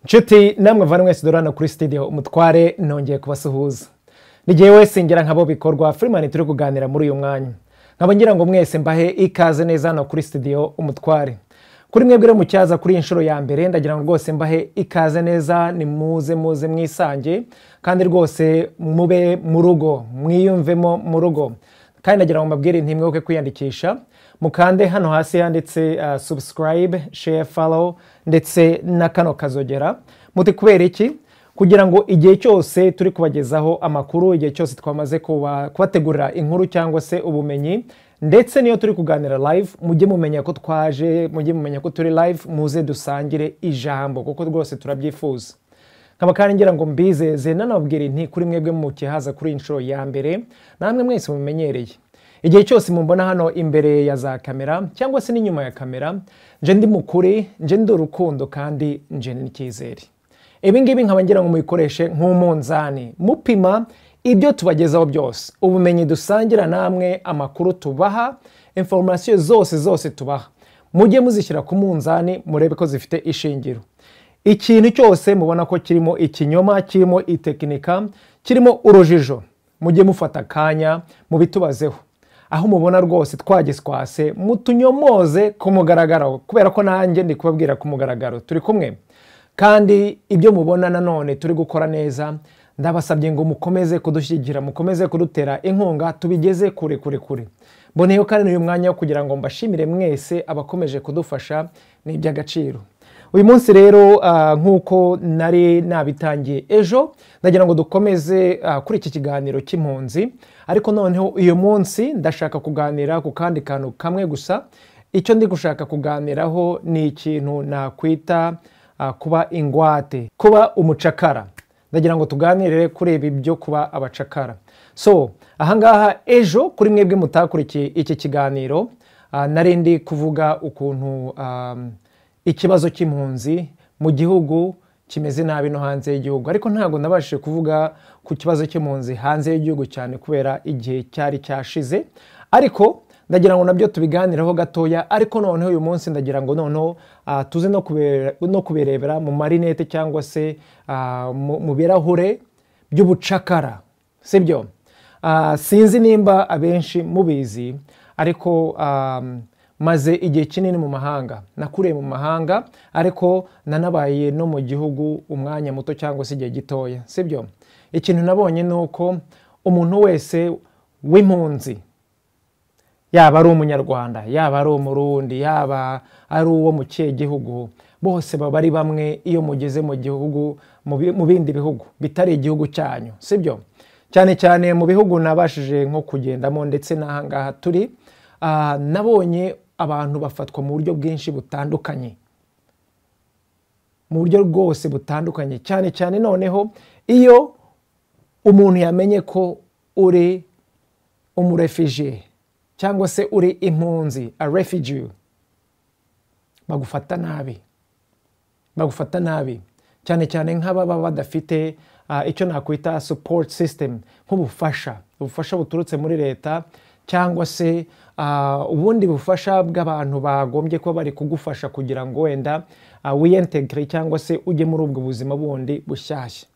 nshuti namwe mvana mwese dore hano kuri studio umutware nongeye kubasuhuza n'igihe wese ngira nk'abo bikorwa firimani turi kuganira muri uyu mwanya nkaba ngira ngo mwese mbahe ikaze neza hano kuri studio umutware kuri mwebwe rero mucyaza kuri iyi nshuro ya mbere ndagira ngo rwose mbahe ikaze neza ni muze muze mwisange kandi rwose mube mu rugo mwiyumvemo mu rugo kandi ndagira ngo mbabwire ntimwibuke kwiyandikisha mukande hano hasi handitse uh, subscribe share follow ndetse na kano kazogera muti kubera iki kugira ngo igihe cyose turi kubagezaho amakuru igihe cyose twamaze kuba- kubategurira inkuru cyangwa se ubumenyi ndetse niyo turi kuganira live mujye mumenya ko twaje mujye mumenya ko turi live muze dusangire ijambo kuko rwose turabyifuza nkaba kandi ngira ngo mbizeze nanabwire nti kuri mwebwe mukihaza kuri iyi nshuro ya mbere namwe mwese mumenyereye igihe cyose mumbona hano imbere ya za kamera cyangwa se n'inyuma ya kamera nje ndi mukuri nje ndi urukundo kandi nje n'icyizere ibi ngibi nkaba ngira ngo mubikoreshe nk'umunzani mupima ibyo tubagezaho byose ubumenyi dusangira namwe amakuru tubaha inforomasiyo zose zose tubaha mujye muzishyira ku munzani murebe ko zifite ishingiro ikintu cyose mubona ko kirimo ikinyoma kirimo itekinika kirimo urujijo mujye mufata akanya mubitubazeho aho mubona rwose twagiswase mutunyomoze ku mugaragaro kubera ko nanjye ndi kubabwira ku mugaragaro turi kumwe kandi ibyo mubona nanone turi gukora neza ndabasabye ngo mukomeze kudushyigikira mukomeze kudutera inkunga tubigeze kure kure kure mboneyeho kandi uyu mwanya wo kugira ngo mbashimire mwese abakomeje kudufasha ni iby'agaciro uyu munsi rero ah, nk'uko nari nabitangiye ejo ndagira ngo dukomeze ah, kuri iki kiganiro cy'impunzi ariko noneho uyu munsi ndashaka kuganira ku kandi kantu kamwe gusa icyo ndi gushaka kuganiraho ni ikintu nakwita ah, kuba ingwate kuba umucakara ndagira ngo tuganire kuri ibi byo kuba abacakara so ahangaha ejo kuri mwebwe mutakurikiye iki kiganiro ah, nari ndi kuvuga ukuntu ah, ikibazo cy'impunzi mu gihugu kimeze nabi no hanze y'igihugu ariko ntabwo nabashije kuvuga ku kibazo cy'impunzi hanze y'igihugu cyane kubera igihe cyari cyashize ariko ndagira ngo nabyo tubiganiraho gatoya ariko noneho uyu munsi ndagira ngo noneho ah, tuze no kubere- no kubirebera mu marinete cyangwa se ah, mu mu birahure by'ubucakara sibyo Ah, sinzi nimba abenshi mubizi ariko um, maze igihe kinini mu mahanga nakuriye mu mahanga ariko nanabaye no mu gihugu umwanya muto cyangwa se igihe gitoya sibyo ikintu nabonye ni uko umuntu wese w'impunzi yaba ari umunyarwanda yaba ari umurundi yaba ari uwo mu kihe gihugu bose baba ari bamwe iyo mugeze mu gihugu mu bi- mu bindi bihugu bitari igihugu cyanyu sibyo cyane cyane mu bihugu nabashije nko kugendamo ndetse n'ahangaha turi ah, nabonye abantu bafatwa mu buryo bwinshi butandukanye mu buryo rwose butandukanye cyane cyane noneho iyo umuntu yamenye ko uri umurefugiye cyangwa se uri impunzi a refugee bagufata nabi bagufata nabi cyane cyane nk'ababa badafite ah, icyo nakwita support system nk'ubufasha ubufasha buturutse muri leta cyangwa se ah, ubundi bufasha bw'abantu bagombye kuba bari kugufasha kugira ngo wenda ah, wiyentegire cyangwa se ujye muri ubwo buzima bundi bushyashya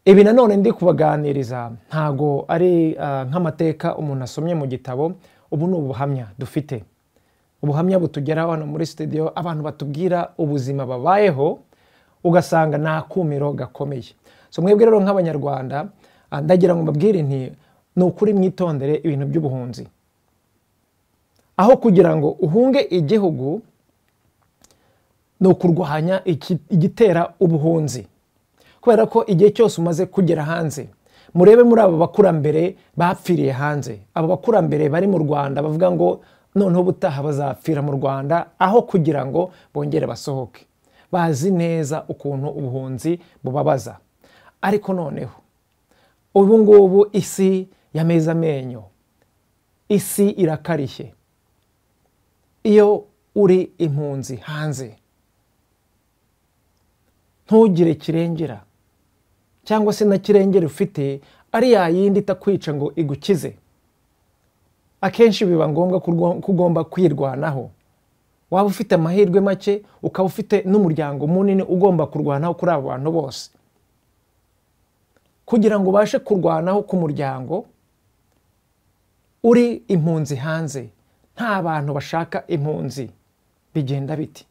ibi nanone ndi kubaganiriza ntago ari ah, nk'amateka umuntu asomye mu gitabo ubu ni ubuhamya dufite ubuhamya butugeraho hano muri studio abantu batubwira ubuzima babayeho ugasanga nta kumiro gakomeye so mwebwe rero nk'abanyarwanda ah, ndagira ngo mbabwire nti ni ukuri mwitondere ibintu by'ubuhunzi aho kugira ngo uhunge igihugu ni ukurwanya iki- igitera ubuhunzi kubera ko igihe cyose umaze kugera hanze murebe muri abo bakurambere bapfiriye hanze abo bakurambere bari mu rwanda bavuga ngo noneho ubutaha bazapfira mu rwanda aho kugira ngo bongere basohoke bazi neza ukuntu ubuhunzi bubabaza ariko noneho ubu ngubu isi yameze amenyo isi irakarishye iyo uri impunzi hanze ntugire kirengera cyangwa se na kirengera ufite ari ya yindi itakwica ngo igukize akenshi biba ngombwa ko ugomba kwirwanaho waba ufite amahirwe make ukaba ufite n'umuryango munini ugomba kurwanaho kuri abo bantu bose kugira ngo ubashe kurwanaho ku muryango uri impunzi hanze nta bantu bashaka impunzi bigenda biti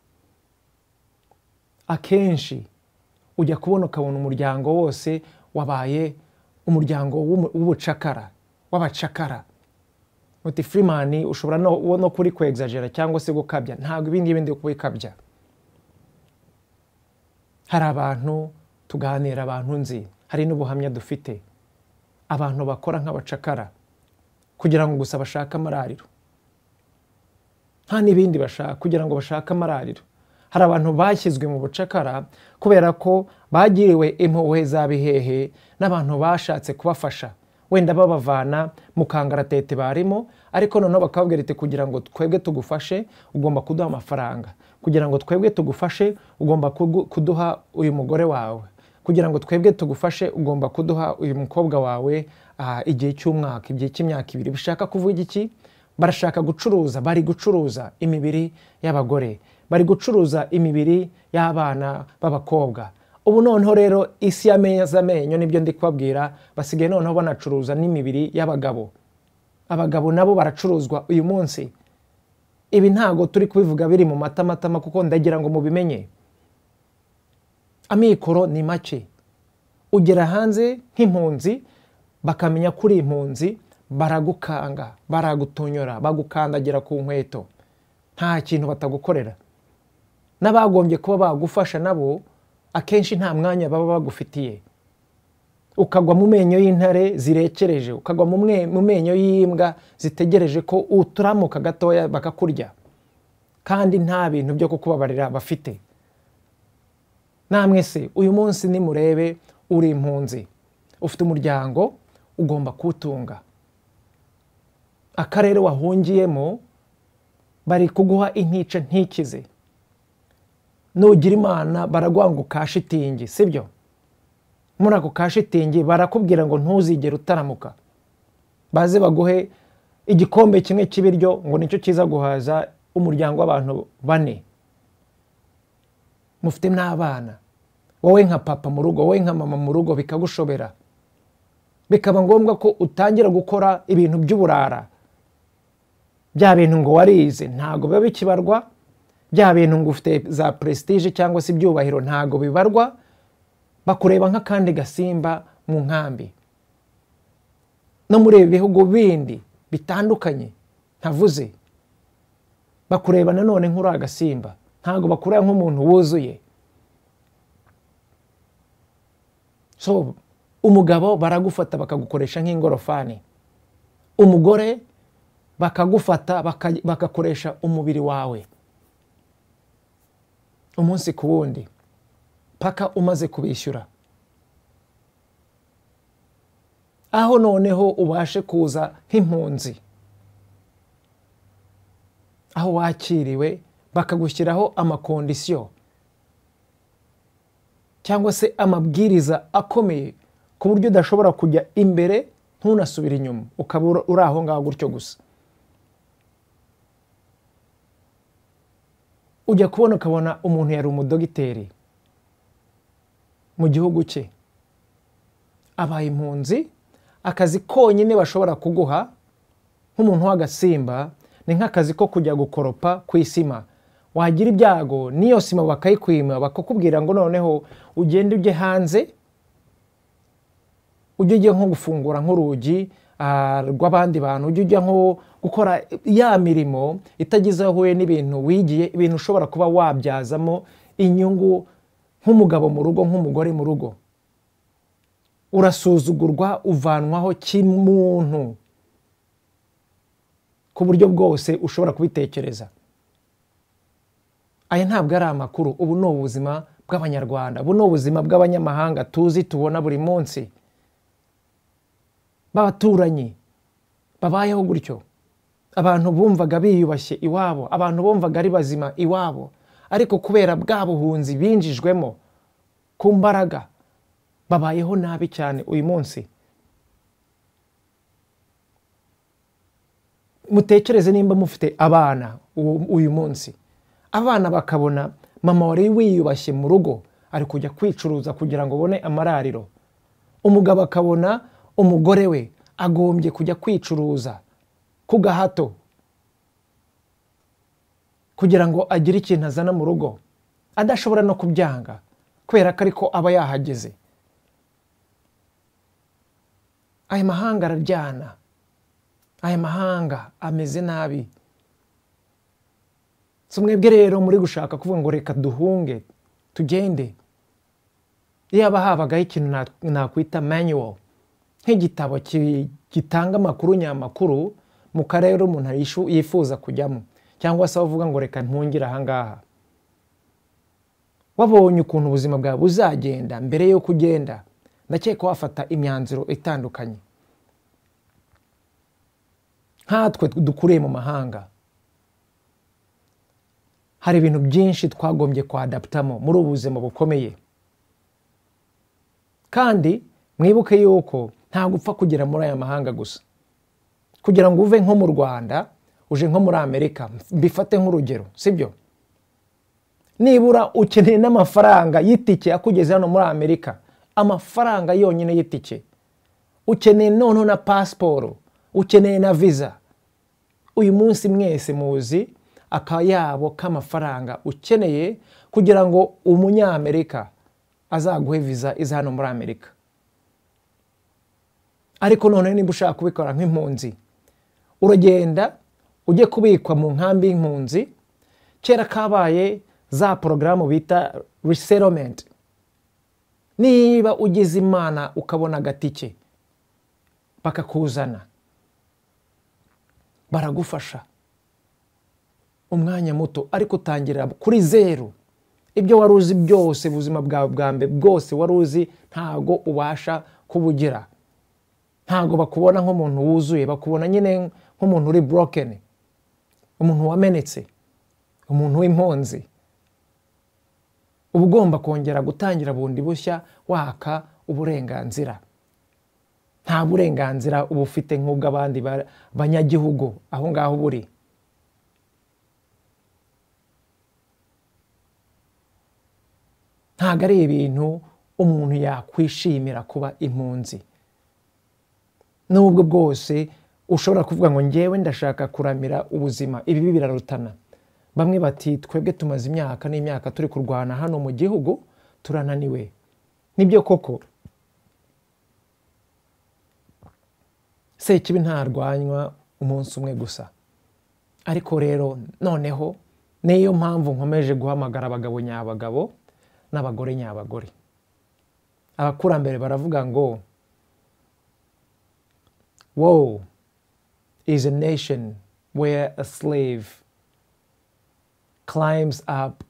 akenshi ujya kubona ukabona umuryango wose wabaye umuryango w'ubucakara w'abacakara uti firimani ushobora no kuri kwegzagera cyangwa se gukabya ntabwo ibindi ibindi kubikabya hari abantu tuganira abantu nzi hari n'ubuhamya dufite abantu bakora nk'abacakara kugira ngo gusa bashake amarariro nta n'ibindi bashaka kugira ngo bashake amarariro hari abantu bashyizwe mu bucakara kubera ko bagiriwe impuhwe za bihehe n'abantu bashatse kubafasha wenda babavana mu kangaratete barimo ariko noneho bakababwira ati kugira ngo twebwe tugufashe ugomba kuduha amafaranga kugira ngo twebwe tugufashe ugomba kuduha uyu mugore wawe kugira ngo twebwe tugufashe ugomba kuduha uyu mukobwa wawe igihe cy'umwaka igihe cy'imyaka ibiri bishaka kuvuga iki barashaka gucuruza bari gucuruza imibiri y'abagore bari gucuruza imibiri y'abana b'abakobwa ubu noneho rero isi y'ameza amenyo nibyo ndi kubabwira basigaye noneho banacuruza n'imibiri y'abagabo abagabo nabo baracuruzwa uyu munsi ibi ntago turi kubivuga biri mu matamatama kuko ndagira ngo mubimenye amikoro ni make ugera hanze nk'impunzi bakamenya ko uri impunzi baragukanga baragutonyora bagukandagira ku nkweto nta kintu batagukorera n'abagombye kuba bagufasha nabo akenshi nta mwanya baba bagufitiye ukagwa mu menyo y'intare zirekereje ukagwa mu menyo y'imbwa zitegereje ko uturamuka gatoya bakakurya kandi nta bintu byo kukubabarira bafite namwe se uyu munsi nimurebe uri impunzi ufite umuryango ugomba kuwutunga akarere wahungiyemo bari kuguha intica ntikize nugira imana baraguha ngo kashitingi sibyo muri ako kashitingi barakubwira ngo ntuzigere utaramuka baze baguhe igikombe kimwe cy'ibiryo ngo nicyo kiza guhaza umuryango w'abantu bane mufite n'abana wowe nka papa mu rugo wowe nka mama mu rugo bikagushobera bikaba ngombwa ko utangira gukora ibintu by'uburara bya bintu ngo warize ntabwo biba bikibarwa bya bintu ngo ufite za prestije cyangwa se ibyubahiro ntago bibarwa bakureba nk'akandi gasimba mu nkambi no muri ibi bihugu bindi bitandukanye ntavuze bakureba nanone nk'uri agasimba ntago bakureba nk'umuntu wuzuye so umugabo baragufata bakagukoresha nk'ingorofani umugore bakagufata bakakoresha umubiri wawe umunsi ku wundi paka umaze kubishyura aho noneho ubashe kuza nk'impunzi aho wakiriwe bakagushyiraho amakondisiyo cyangwa se amabwiriza akomeye ku buryo udashobora kujya imbere ntunasubire inyuma ukaba uri aho ngaho gutyo gusa ujya kubona ukabona umuntu yari umudogiteri mu gihugu cye abaye impunzi akazi konyine bashobora kuguha nk'umuntu w'agasimba ni nk'akazi ko kujya gukoropa ku isima wagira ibyago n'iyo sima bakayikwima bakakubwira ngo noneho ugende ujye hanze ujye ujye nko gufungura nk'urugi rw'abandi bantu ujya ujya nko gukora ya mirimo itagize aho uhuye n'ibintu wigiye ibintu ushobora kuba wabyazamo inyungu nk'umugabo mu rugo nk'umugore mu rugo urasuzugurwa uvanwaho kimuntu ku buryo bwose ushobora kubitekereza aya ntabwo ari amakuru ubu ni ubuzima bw'abanyarwanda ubu ni ubuzima bw'abanyamahanga tuzi tubona buri munsi b'abaturanyi babayeho gutyo abantu bumvaga biyubashye iwabo abantu bumvaga ari bazima iwabo ariko kubera bwa buhunzi binjijwemo ku mbaraga babayeho nabi cyane uyu munsi mutekereze nimba mufite abana uyu munsi abana bakabona mama wari wiyubashye mu rugo ari kujya kwicuruza kugira ngo ubone amarariro umugabo akabona umugore we agombye kujya kwicuruza ku gahato kugira ngo agire ikintu azana mu rugo adashobora no kubyanga kubera ko ariko aba yahageze aya mahanga araryana aya mahanga ameze nabi si mwebwe rero muri gushaka kuvuga ngo reka duhunge tugende yaba habagaho ikintu nakwita manual nk'igitabo gitanga amakuru nyamakuru mu karere umuntu yifuza kujyamo cyangwa se avuga ngo reka ntungire ahangaha wabonye ukuntu ubuzima bwawe buzagenda mbere y'uko ugenda ndakeka wafata imyanzuro itandukanye nkatwe dukuriye mu mahanga hari ibintu byinshi twagombye kwadaputamo muri ubu buzima bukomeye kandi mwibuke yuko ntabwo upfa kugera muri aya mahanga gusa kugira ngo uve nko mu rwanda uje nko muri amerika mbifate nk'urugero sibyo nibura ukeneye n'amafaranga y'itike akugeze hano muri amerika amafaranga yonyine y'itike ukeneye noneho na pasiporo ukeneye na viza uyu munsi mwese muzi akayabo k'amafaranga ukeneye kugira ngo umunyamerika azaguhe viza iza hano muri amerika ariko noneho nimba ushaka kubikora nk'impunzi uragenda ujye kubikwa mu nkambi y'impunzi kera kabaye za porogaramu bita resettlement niba ugize imana ukabona agatike bakakuzana baragufasha umwanya muto ariko utangira kuri zeru ibyo wari uzi byose ubuzima bwawe bwa mbere bwose wari uzi ntago ubasha kubugira ntago bakubona nk'umuntu wuzuye bakubona nyine nk'umuntu uri burokeni umuntu wamenetse umuntu w'impunzi uba ugomba kongera gutangira bundi bushya waka uburenganzira nta burenganzira uba ufite nk'ubw'abandi banyagihugu aho ngaho buri ntabwo ari ibintu umuntu yakwishimira kuba impunzi n'ubwo bwose ushobora kuvuga ngo ngewe ndashaka kuramira ubuzima ibi birarutana bamwe bati twebwe tumaze imyaka n'imyaka turi kurwana hano mu gihugu turananiwe nibyo koko sekibi ntarwanywa umunsi umwe gusa ariko rero noneho niyo mpamvu nkomeje guhamagara abagabo nyabagabo n'abagore nyabagore abakurambere baravuga ngo wowe is a nation where a slave climbs up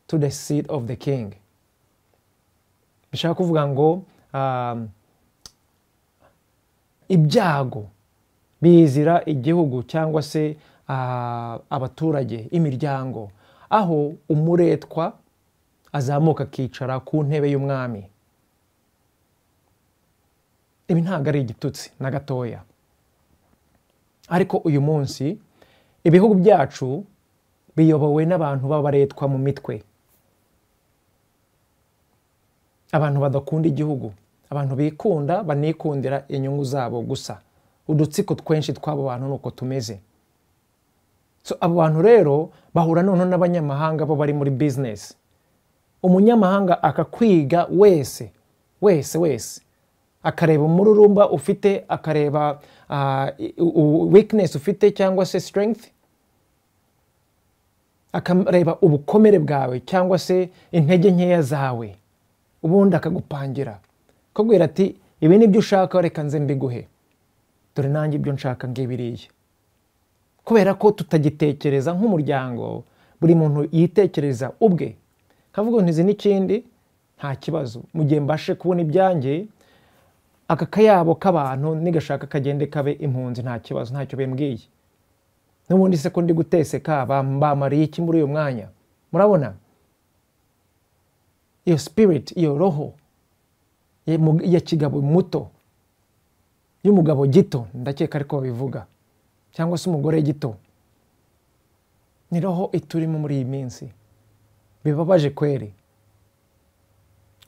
to the seat of the king bishaka kuvuga ngo ibyago bizira igihugu cyangwa se abaturage imiryango aho umuretwa azamuka akicara ku ntebe y'umwami ibi ntabwo ari igitutsi na gatoya ariko uyu munsi ibihugu byacu biyobowe n'abantu b'abaretwa mu mitwe abantu badakunda igihugu abantu bikunda banikundira inyungu zabo gusa udutsiko twinshi tw'abo bantu ni uko tumeze abo bantu rero bahura noneho n'abanyamahanga bo bari muri bizinesi umunyamahanga akakwiga wese wese wese akareba umururumba ufite akareba weakness ufite cyangwa se strength akareba ubukomere bwawe cyangwa se intege nkeya zawe ubundi akagupangira akubwira ati ibi ni byo ushaka reka nze mbiguhe dore nanjye ibyo nshaka ngibiriye kubera ko tutagitekereza nk'umuryango buri muntu yitekereza ubwe nkavuga ntizi n'ikindi nta kibazo mu gihe mbashe kubona ibyanjye aka kayabo k'abantu nigashaka kagende kabe impunzi nta kibazo ntacyo bimbwiye n'ubundi se ko ndi guteseka bambamariye iki muri uyu mwanya murabona iyo sipiriti iyo roho ya kigabo muto y'umugabo gito ndakeka ariko babivuga cyangwa se umugore gito ni roho iturimo muri iyi minsi bibabaje kweri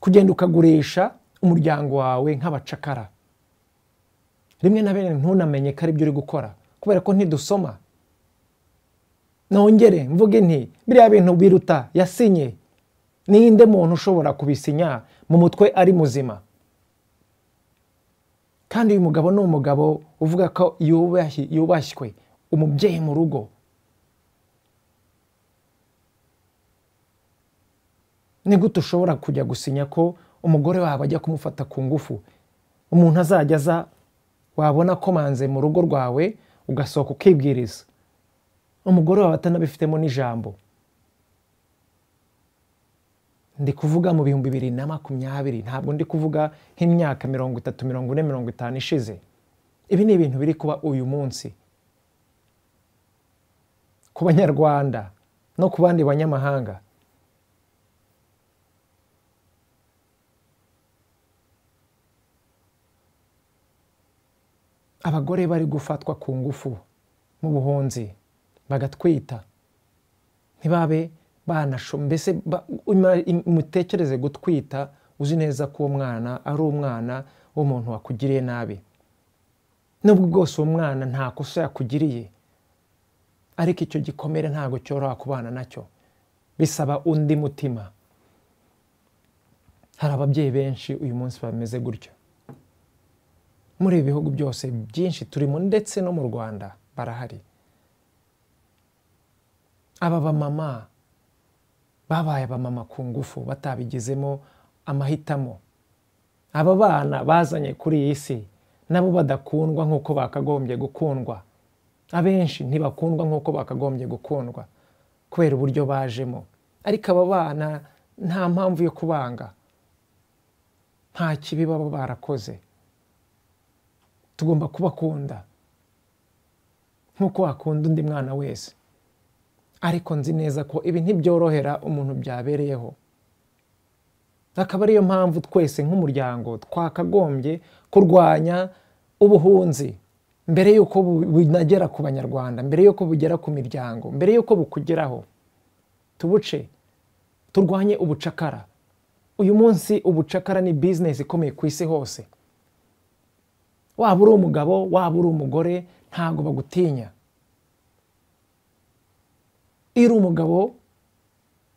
kugenda ukagurisha umuryango wawe nk'abacakara rimwe na bene ntunamenye ko aribyo uri gukora kubera ko ntidusoma nongere mvuge nti biriya bintu biruta yasinye ninde muntu ushobora kubisinya mu mutwe ari muzima kandi uyu mugabo ni umugabo uvuga ko yubashywe umubyeyi mu rugo ni gute ushobora kujya gusinya ko umugore wawe ajya kumufata ku ngufu umuntu azajya aza wabona komanze mu rugo rwawe ugasohoka ukibwiriza umugore wawe atanabifitemo n'ijambo ndi kuvuga mu bihumbi bibiri na makumyabiri ntabwo ndi kuvuga nk'imyaka mirongo itatu mirongo ine mirongo itanu ishize ibi ni ibintu biri kuba uyu munsi ku banyarwanda no ku bandi banyamahanga abagore bari gufatwa ku ngufu mu buhunzi bagatwita ntibabe banasho mbese mutekereze gutwita uzi neza ko uwo mwana ari umwana w'umuntu wakugiriye nabi nubwo bwose uwo mwana nta kosa yakugiriye ariko icyo gikomere ntabwo cyoroha kubana nacyo bisaba undi mutima hari ababyeyi benshi uyu munsi bameze gutyo muri ibi bihugu byose byinshi turimo ndetse no mu rwanda barahari aba bamama babaye abamama ku ngufu batabigizemo amahitamo aba bana bazanye kuri iyi si nabo badakundwa nk'uko bakagombye gukundwa abenshi ntibakundwa nk'uko bakagombye gukundwa kubera uburyo bajemo ariko aba bana nta mpamvu yo kubanga nta kibi baba barakoze tugomba kubakunda nk'uko wakunda undi mwana wese ariko nzi neza ko ibi ntibyorohera umuntu byabereyeho akaba ariyo mpamvu twese nk'umuryango twakagombye kurwanya ubuhunzi mbere y'uko bunagera ku banyarwanda mbere y'uko bugera ku miryango mbere y'uko bukugeraho tubuce turwanye ubucakara uyu munsi ubucakara ni bizinesi ikomeye ku isi hose waba uri umugabo waba uri umugore ntabwo bagutinya iyo uri umugabo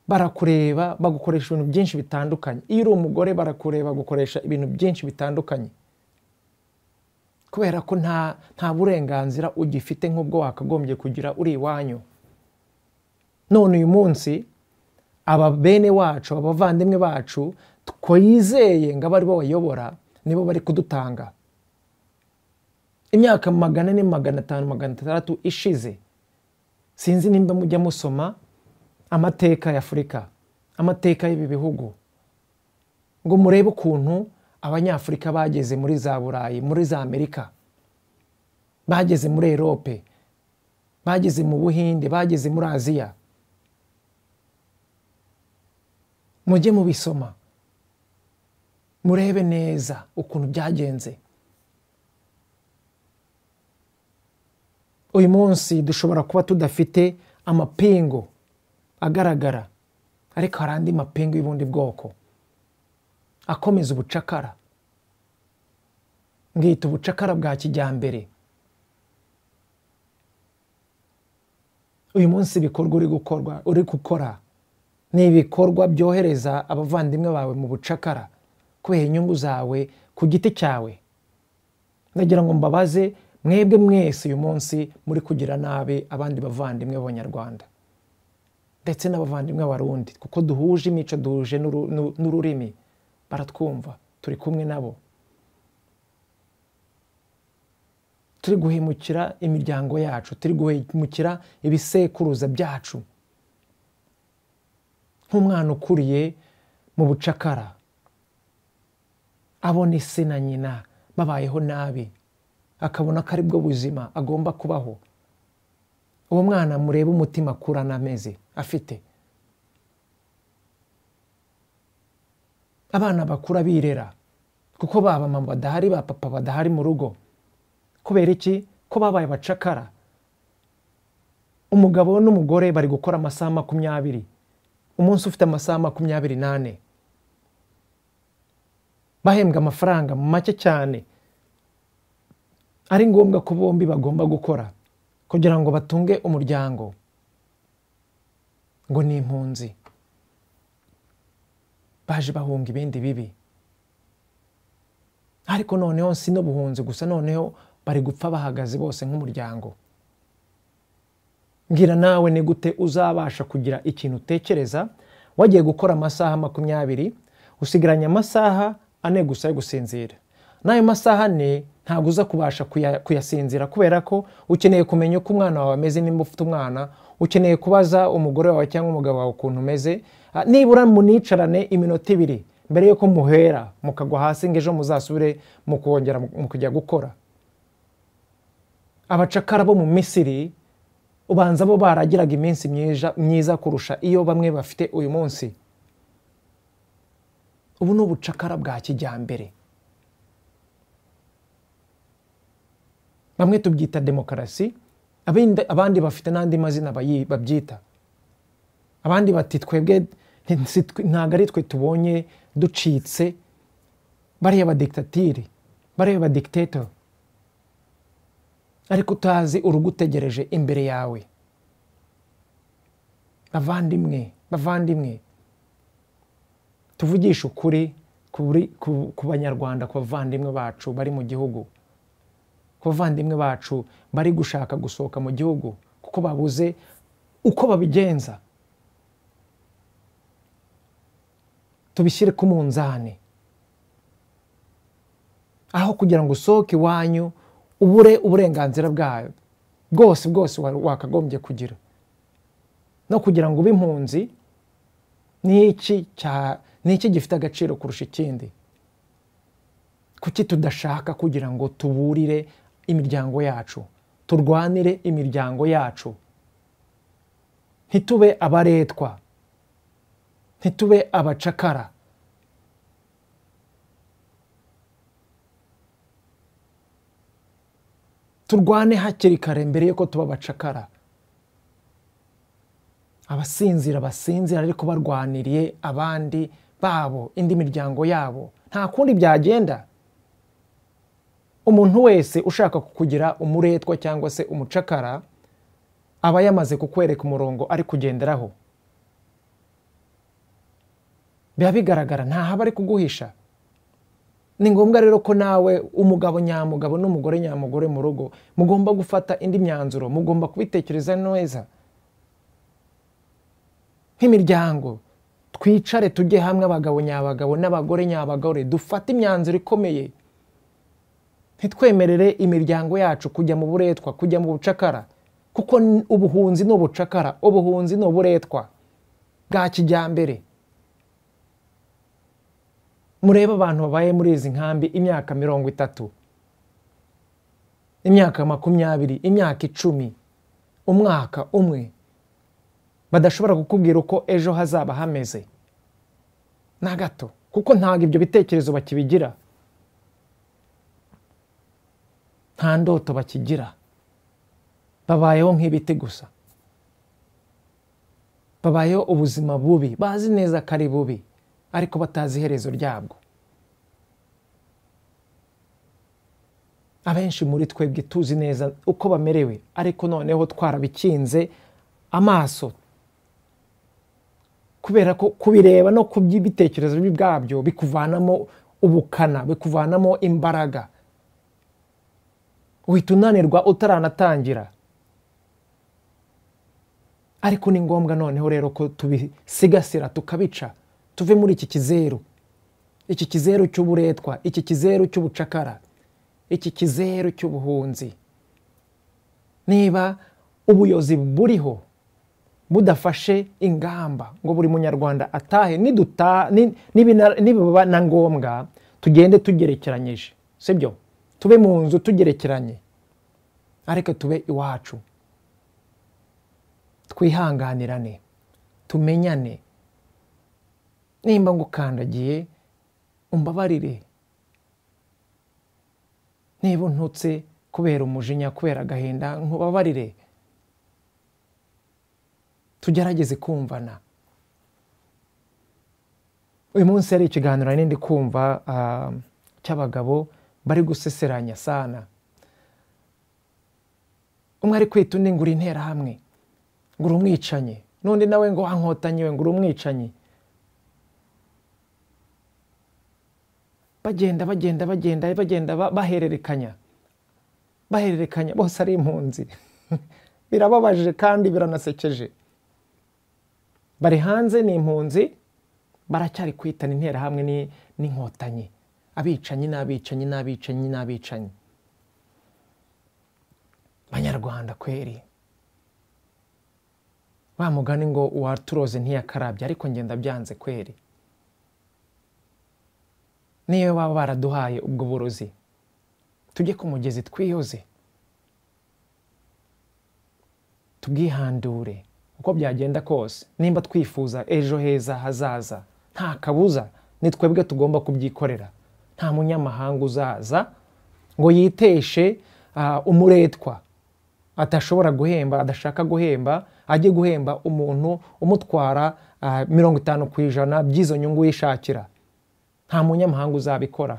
barakureba bagukoresha ibintu byinshi bitandukanye iyo uri umugore barakureba bagukoresha ibintu byinshi bitandukanye kubera ko nta nta burenganzira ugifite nk'ubwo wakagombye kugira uri iwanyu none uyu munsi aba bene wacu abavandimwe bacu twizeye ngo abe aribo bayobora nibo bari kudutanga imyaka magana ane magana atanu magana atandatu ishize sinzi nimba mujya musoma amateka ya afurika amateka y'ibi bihugu ngo murebe ukuntu abanyafurika bageze muri za burayi muri za amerika bageze muri erope bageze mu buhinde bageze muri aziya mujye mubisoma murebe neza ukuntu byagenze uyu munsi dushobora kuba tudafite amapingu agaragara ariko hari andi mapingu y'ubundi bwoko akomeza ubucakara ngita ubucakara bwa kijyambere uyu munsi ibikorwa uri gukorwa uri gukora ni ibikorwa byohereza abavandimwe bawe mu bucakara kubera inyungu zawe ku giti cyawe ndagira ngo mbabaze mwebwe mwese uyu munsi muri kugira nabi abandi bavandimwe b'abanyarwanda ndetse n'abavandimwe b'abarundi kuko duhuje imico duhuje n'ururimi baratwumva turi kumwe nabo turi guhemukira imiryango yacu turi guhemukira ibisekuruza byacu nk'umwana ukuriye mu bucakara abona isi na nyina babayeho nabi akabona ko aribwo buzima agomba kubaho uwo mwana murebe umutima akurana ameze afite abana bakura birera kuko ba mama badahari ba papa badahari mu rugo kubera iki ko babaye abacakara umugabo n'umugore bari gukora amasaha makumyabiri umunsi ufite amasaha makumyabiri n'ane bahembwa amafaranga make cyane ari ngombwa ko bombi bagomba gukora kugira ngo batunge umuryango ngo ni impunzi baje bahunga ibindi bibi ariko noneho si n'ubuhunzi gusa noneho bari gupfa bahagaze bose nk'umuryango mbwira nawe ni gute uzabasha kugira ikintu utekereza wagiye gukora amasaha makumyabiri usigaranye amasaha ane gusa yo gusinzira n'ayo masaha ane ntabwo uza kubasha kuyasinzira kubera ko ukeneye kumenya uko umwana wawe ameze nimba ufite umwana ukeneye kubaza umugore wawe cyangwa umugabo wawe ukuntu umeze nibura municarane iminota ibiri mbere y'uko muhera mukagwa hasi ngo ejo muzasubire mu kongera mu kujya gukora abacakara bo mu misiri ubanza bo baragiraga iminsi myiza kurusha iyo bamwe bafite uyu munsi ubu ni ubucakara bwa kijyambere bamwe tubyita demokarasi abandi bafite n'andi mazina babyita abandi bati twebwe ntabwo ari twe tubonye ducitse bariya badikitatiri bariya badikitetori ariko utazi urugutegereje imbere yawe bavandimwe bavandimwe tuvugishe ukuri ku banyarwanda ku bavandimwe bacu bari mu gihugu ku bavandimwe bacu bari gushaka gusohoka mu gihugu kuko babuze uko babigenza tubishyire ku munzani aho kugira ngo usohoke iwanyu ubure uburenganzira bwayo bwose bwose wakagombye kugira no kugira ngo ube impunzi ni iki gifite agaciro kurusha ikindi kuki tudashaka kugira ngo tuburire imiryango yacu turwanire imiryango yacu ntitube abaretwa ntitube abacakara turwane hakiri kare mbere y'uko tuba abacakara abasinzira basinzira ariko barwaniriye abandi babo indi miryango yabo nta kundi byagenda umuntu wese ushaka kugira umuretwa cyangwa se umucakara aba yamaze kukwereka umurongo ari kugenderaho biba bigaragara ntahaba ari kuguhisha ni ngombwa rero ko nawe umugabo nyamugabo n'umugore nyamugore mu rugo mugomba gufata indi myanzuro mugomba kubitekereza neza nk'imiryango twicare tujye hamwe abagabo nyabagabo n'abagore nyabagore dufate imyanzuro ikomeye ntitwemerere imiryango yacu kujya mu buretwa kujya mu bucakara kuko ubuhunzi ni ubucakara ubuhunzi ni uburetwa bwa kijyambere murebe abantu babaye muri izi nkambi imyaka mirongo itatu imyaka makumyabiri imyaka icumi umwaka umwe badashobora kukubwira uko ejo hazaba hameze na gato kuko ntabwo ibyo bitekerezo bakibigira nta ndoto bakigira babayeho nk'ibiti gusa babayeho ubuzima bubi bazi neza ko ari bubi ariko batazi iherezo ryabwo abenshi muri twebwe tuzi neza uko bamerewe ariko noneho twarabikinze amaso kubera ko kubireba no by'ibitekerezo bwabyo bikuvanamo ubukana bikuvanamo imbaraga uhita unanirwa utaranatangira ariko ni ngombwa noneho rero ko tubisigasira tukabica tuve muri iki kizeru iki kizeru cy'uburetwa iki kizeru cy'ubucakara iki kizeru cy'ubuhunzi niba ubuyobozi buriho budafashe ingamba ngo buri munyarwanda atahe nibiba na ngombwa tugende tugerekeranyije si byo tube mu nzu tugerekeranye ariko tube iwacu twihanganirane tumenyane nimba ngukandagiye umbabarire niba untutse kubera umujinya kubera agahinda nkubabarire tugerageze kumvana uyu munsi hari ikiganiro n'indi kumva cy'abagabo bari guseseranya sana umwe ari kwita undi ngo uri interahamwe ngo uri umwicanyi n'undi nawe ngo wankotanyi we ngo uri umwicanyi bagenda bagenda bagenda bagenda bahererekanya bahererekanya bose ari impunzi birababaje kandi biranasekeje bari hanze ni impunzi baracyari kwitana interahamwe n'inkotanyi abicanyi n'abicanyi n'abicanyi n'abicanyi banyarwanda kweri wa mugani ngo uwaturoze ntiyakarabye ariko ngenda byanze kweri niyo baba baraduhaye ubwo burozi tujye ku mugezi twiyoze tubwihandure uko byagenda kose nimba twifuza ejo heza hazaza nta kabuza ni twebwe tugomba kubyikorera nta munyamahanga uzaza ngo yiteshe umuretwa atashobora guhemba adashaka guhemba ajye guhemba umuntu umutwara mirongo itanu ku ijana by'izo nyungu yishakira nta munyamahanga uzabikora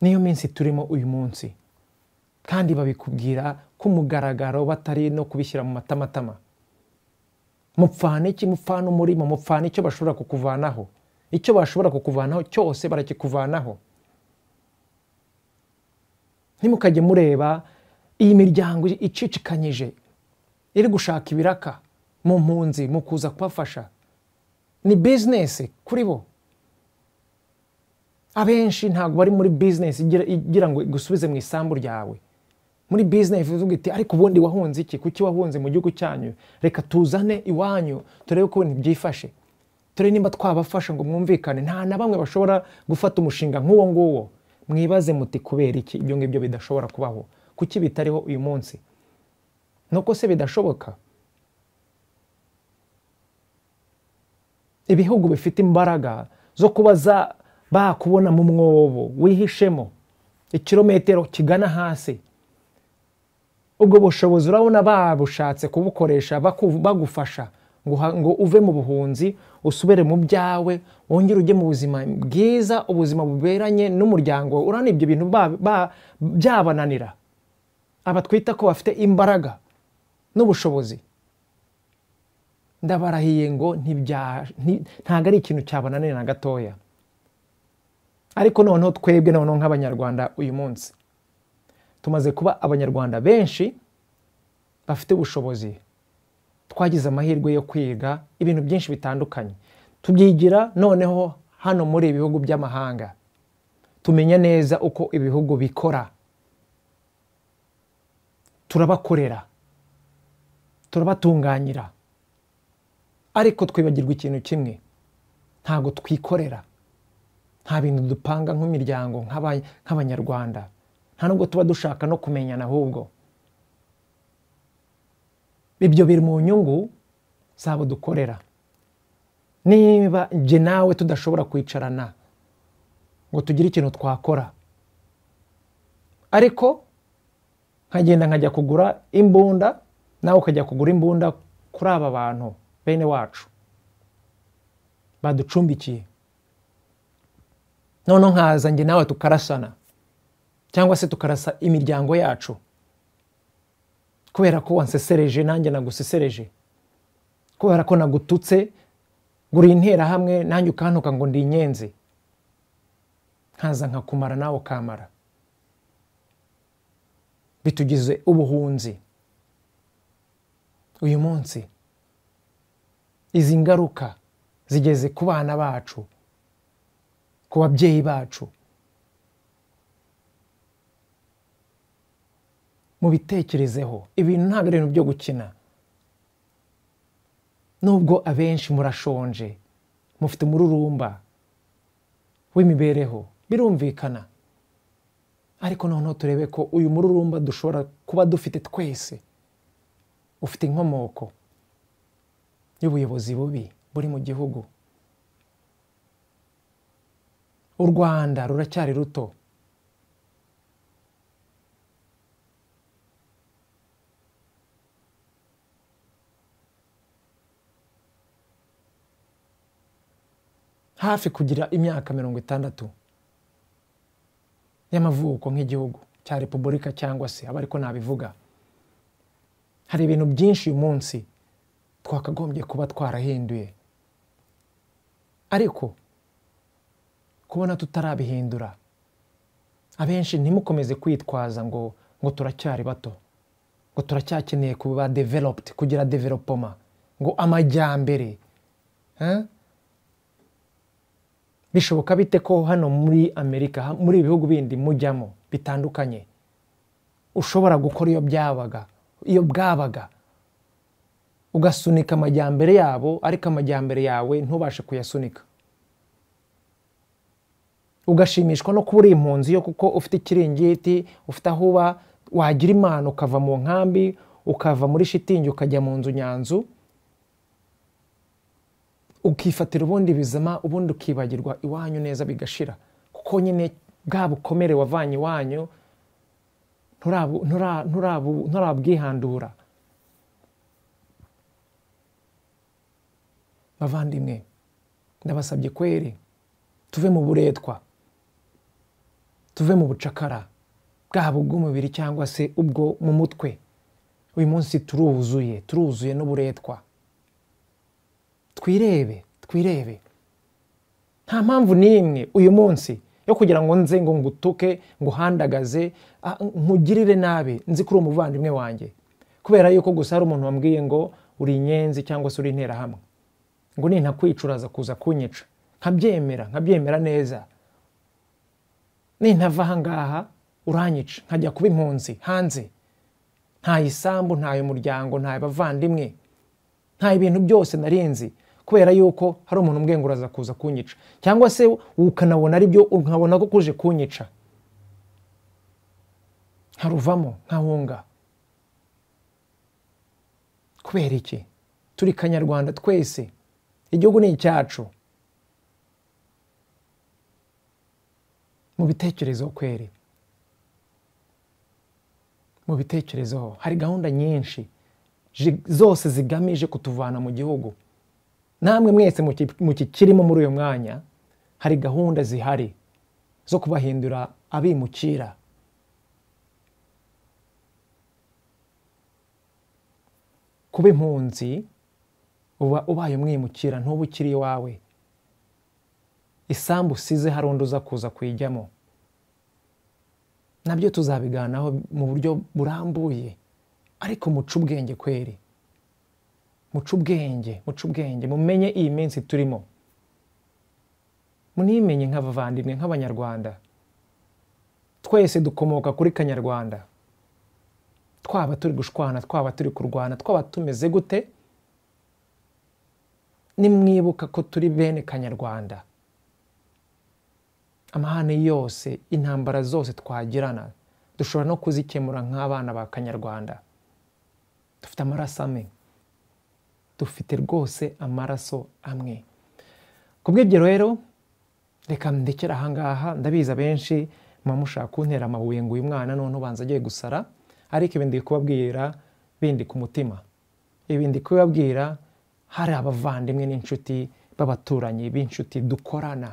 niyo minsi turimo uyu munsi kandi babikubwira ku mugaragaro batari no kubishyira mu matamatama mupfana iki mupfana umurimo mupfana icyo bashobora kukuvanaho icyo bashobora kukuvanaho cyose barakikuvanaho ntimukajye mureba iyi miryango icicikanyije iri gushaka ibiraka mu mpunzi mu kuza kubafasha ni bizinesi kuri bo abenshi ntabwo bari muri bizinesi igira ngo igusubize mu isambu ryawe muri bizinesi ivuga iti ariko ubundi wahunze iki kuki wahunze mu gihugu cyanyu reka tuzane iwanyu turebe ko byifashe turebe nimba twabafasha ngo mwumvikane nta na bamwe bashobora gufata umushinga nk'uwo nguwo mwibaze muti kubera iki ibyo ngibyo bidashobora kubaho kuki bitariho uyu munsi nuko se bidashoboka ibihugu bifite imbaraga zo kuba bakubona mu mwobo wihishemo ikirometero kigana hasi ubwo bushobozi urabona babushatse kubukoresha bagufasha ngo uve mu buhunzi usubire mu byawe wongere ujye mu buzima bwiza ubuzima buberanye n'umuryango urabona ibyo bintu byabananira aba twita ko bafite imbaraga n'ubushobozi ndabarahiye ngo ntabwo ari ikintu cyabananira na gatoya ariko noneho twebwe noneho nk'abanyarwanda uyu munsi tumaze kuba abanyarwanda benshi bafite ubushobozi twagize amahirwe yo kwiga ibintu byinshi bitandukanye tubyigira noneho hano muri ibi bihugu by'amahanga tumenya neza uko ibihugu bikora turabakorera turabatunganyira ariko twibagirwa ikintu kimwe ntabwo twikorera nta bintu dupanga nk'imiryango nk'abanyarwanda nta nubwo tuba dushaka no kumenyana ahubwo ibyo biri mu nyungu zabo dukorera niba njye nawe tudashobora kwicarana ngo tugire ikintu twakora ariko nkagenda nkajya kugura imbunda nawe ukajya kugura imbunda kuri aba bantu bene wacu baducumbikiye noneho nkaza njye nawe tukarasana cyangwa se tukarasa imiryango yacu kubera ko wansesereje nanjye nagusesereje kubera ko nagututse gura interahamwe nanjye ukantuka ngo ndi inyenzi nkaza nkakumara nawe ukamara bitugize ubuhunzi uyu munsi izi ngaruka zigeze ku bana bacu ku babyeyi bacu mubitekerezeho ibintu ntabwo ari ibintu byo gukina nubwo abenshi murashonje mufite umururumba w'imibereho birumvikana ariko noneho turebe ko uyu mururumba dushobora kuba dufite twese ufite inkomoko y'ubuyobozi bubi buri mu gihugu u rwanda ruracyari ruto hafi kugira imyaka mirongo itandatu y'amavuko nk'igihugu cya repubulika cyangwa se aba ariko nabivuga hari ibintu byinshi uyu munsi twakagombye kuba twarahinduye ariko kubona tutarabihindura abenshi ntimukomeze kwitwaza ngo ngo turacyari bato ngo turacyakeneye kuba developed kugira developoma ngo amajyambere eh? bishoboka bite ko hano muri amerika muri ibi bihugu bindi mujyamo bitandukanye ushobora gukora iyo byabaga iyo bwabaga ugasunika amajyambere yabo ariko amajyambere yawe ntubashe kuyasunika ugashimishwa no kuba uri impunzi yo kuko ufite ikiringiti ufite aho uba wagira imana ukava mu nkambi ukava muri shitingi ukajya mu nzu nyanzu ukifatira ubundi bizima ubundi ukibagirwa iwanyu neza bigashira kuko nyine bwa bukomere wavanye iwanyu nturabwihandura bavandimwe ndabasabye kweri tuve mu buretwa tuve mu bucakara bwaba ubw'umubiri cyangwa se ubwo mu mutwe uyu munsi turuzuye turuzuye n'uburetwa twirebe twirebe nta mpamvu n'imwe uyu munsi yo kugira ngo nze ngo ngutuke nguhandagaze nkugirire nabi nzi kuri uwo muvandimwe wanjye kubera yuko gusa hari umuntu wambwiye ngo uri inyenzi cyangwa se uri interahamwe ngo nintakwicuraza kuza kunyica nkabyemera nkabyemera neza nintava ahangaha uranyica nkajya kuba impunzi hanze ntaye isambu ntaye umuryango ntaye abavandimwe nta ibintu byose narinzi kubera yuko hari umuntu umbwenguraza kuza kunyica cyangwa se ukanabona ari byo nkabona ko kuje kunyica nkaruvamo nkahunga kubera iki turi kanyarwanda twese igihugu ni icyacu mu bitekerezo kweri mu bitekerezo hari gahunda nyinshi zose zigamije kutuvana mu gihugu namwe mwese mu kikirimo muri uyu mwanya hari gahunda zihari zo kubahindura abimukira kuba impunzi uba ubaye umwimukira ntuba ukiri iwawe isambu usize hari undi uza kuza kuyijyamo nabyo tuzabiganiraho mu buryo burambuye ariko muca ubwenge kweri muca ubwenge muca ubwenge mumenye iyi minsi turimo munimenye nk'abavandimwe nk'abanyarwanda twese dukomoka kuri kanyarwanda twaba turi gushwana twaba turi kurwana twaba tumeze gute nimwibuka ko turi bene kanyarwanda amahane yose intambara zose twagirana dushobora no kuzikemura nk'abana ba kanyarwanda dufite amaraso amwe dufite rwose amaraso amwe ku bw'ibyo rero reka ndekera ahangaha ndabizi abenshi muba mushaka kuntera amabuye ngo uyu mwana none ubanza agiye gusara ariko ibi ndi kubabwira bindi ku mutima ibi ndi kubabwira hari abavandimwe n'inshuti b'abaturanyi b'inshuti dukorana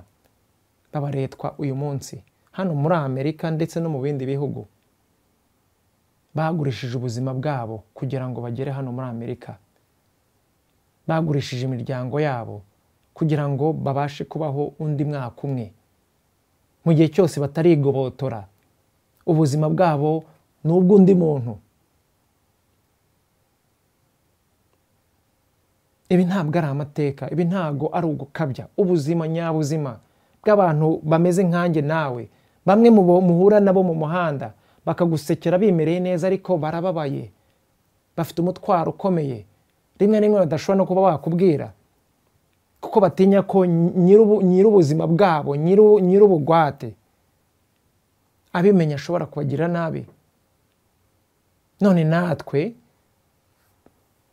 b'abaretwa uyu munsi hano muri amerika ndetse no mu bindi bihugu bagurishije ubuzima bwabo kugira ngo bagere hano muri amerika bagurishije imiryango yabo kugira ngo babashe kubaho undi mwaka umwe mu gihe cyose batarigobotora ubuzima bwabo ni ubw'undi muntu ibi ntabwo ari amateka ibi ntabwo ari ugukabya ubuzima nyabuzima bw'abantu bameze nkanjye nawe bamwe mu muhura nabo mu muhanda bakagusekera bimereye neza ariko barababaye bafite umutwaro ukomeye rimwe rimwe badashobora no kuba wakubwira kuko batinya ko nyir'ubuzima bwabo nyir'ubugwate abimenya ashobora kubagira nabi none natwe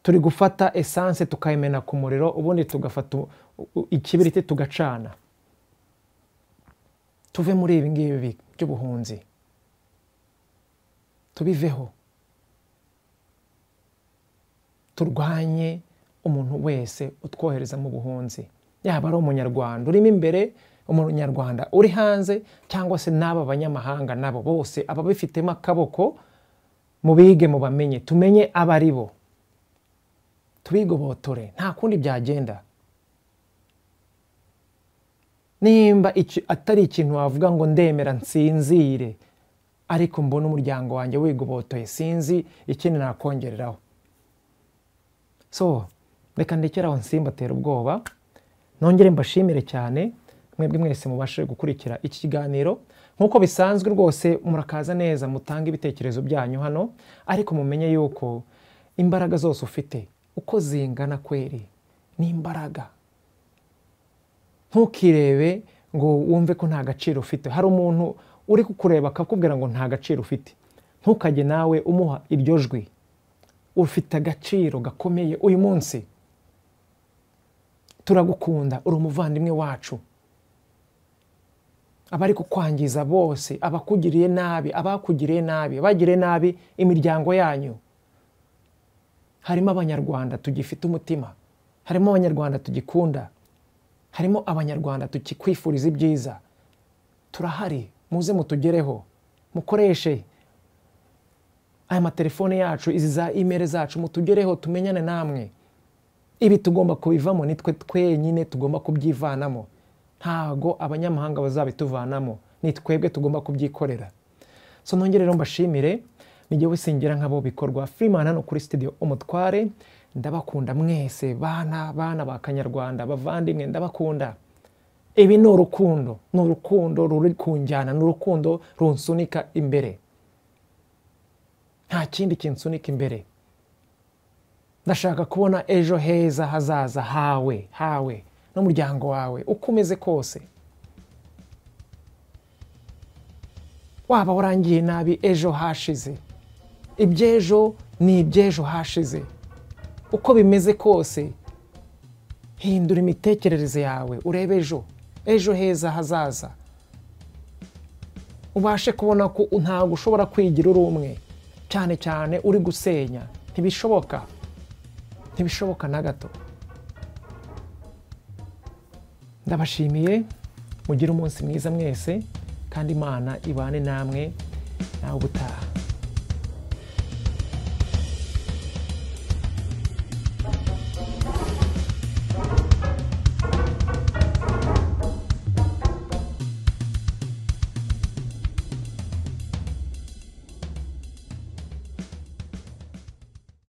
turi gufata esanse tukayimena ku muriro ubundi tugafata ikibiriti tugacana tuve muri ibi ngibi by'ubuhunzi tubiveho turwanye umuntu wese utwohereza mu buhunzi yaba ari umunyarwanda urimo imbere umunyarwanda uri hanze cyangwa se n'aba banyamahanga nabo bose ababifitemo akaboko mubige mubamenye tumenye abo ari bo tubigobotore nta kundi byagenda nimba iki- atari ikintu wavuga ngo ndemera nsinzire ariko mbona umuryango wanjye wigobotoye sinzi ikindi nakongereraho so reka ndekere aho nsimbatera ubwoba nongere mbashimire cyane mwebwe mwese mubashe gukurikira iki kiganiro nk'uko bisanzwe rwose murakaza neza mutange ibitekerezo byanyu hano ariko mumenye yuko imbaraga zose ufite uko zingana kweri ni imbaraga ntukirebe ngo wumve ko nta gaciro ufite hari umuntu uri kukureba akakubwira ngo nta gaciro ufite ntukajye nawe umuha iryo jwi ufite agaciro gakomeye uyu munsi turagukunda uri umuvandimwe wacu abari kukwangiza bose abakugiriye nabi abakugiriye nabi abagiriye nabi imiryango yanyu harimo abanyarwanda tugifite umutima harimo abanyarwanda tugikunda harimo abanyarwanda tukikwifuriza ibyiza turahari muze mutugereho mukoreshe aya matelefone yacu izi za imeri zacu mutugereho tumenyane namwe ibi tugomba kubivamo nitwe twenyine tugomba kubyivanamo ntago abanyamahanga bazabituvanamo ni twebwe tugomba kubyikorera so nongere rero mbashimire nijye wisingira nk'abo bikorwa Freeman hano kuri studio umutware ndabakunda mwese bana bana ba kanyarwanda bavandimwe ndabakunda ibi ni urukundo ni urukundo ruri kunjyana ni urukundo runsunika imbere nta kindi kinsunika imbere ndashaka kubona ejo heza hazaza hawe hawe n'umuryango wawe uko umeze kose waba warangiye nabi ejo hashize iby'ejo ni iby'ejo hashize uko bimeze kose hindura imitekerereze yawe urebe ejo ejo heza hazaza ubashe kubona ko ntabwo ushobora kwigira uri umwe cyane cyane uri gusenya ntibishoboka ntibishoboka na gato ndabashimiye mugire umunsi mwiza mwese kandi imana ibane namwe nawe ubutaha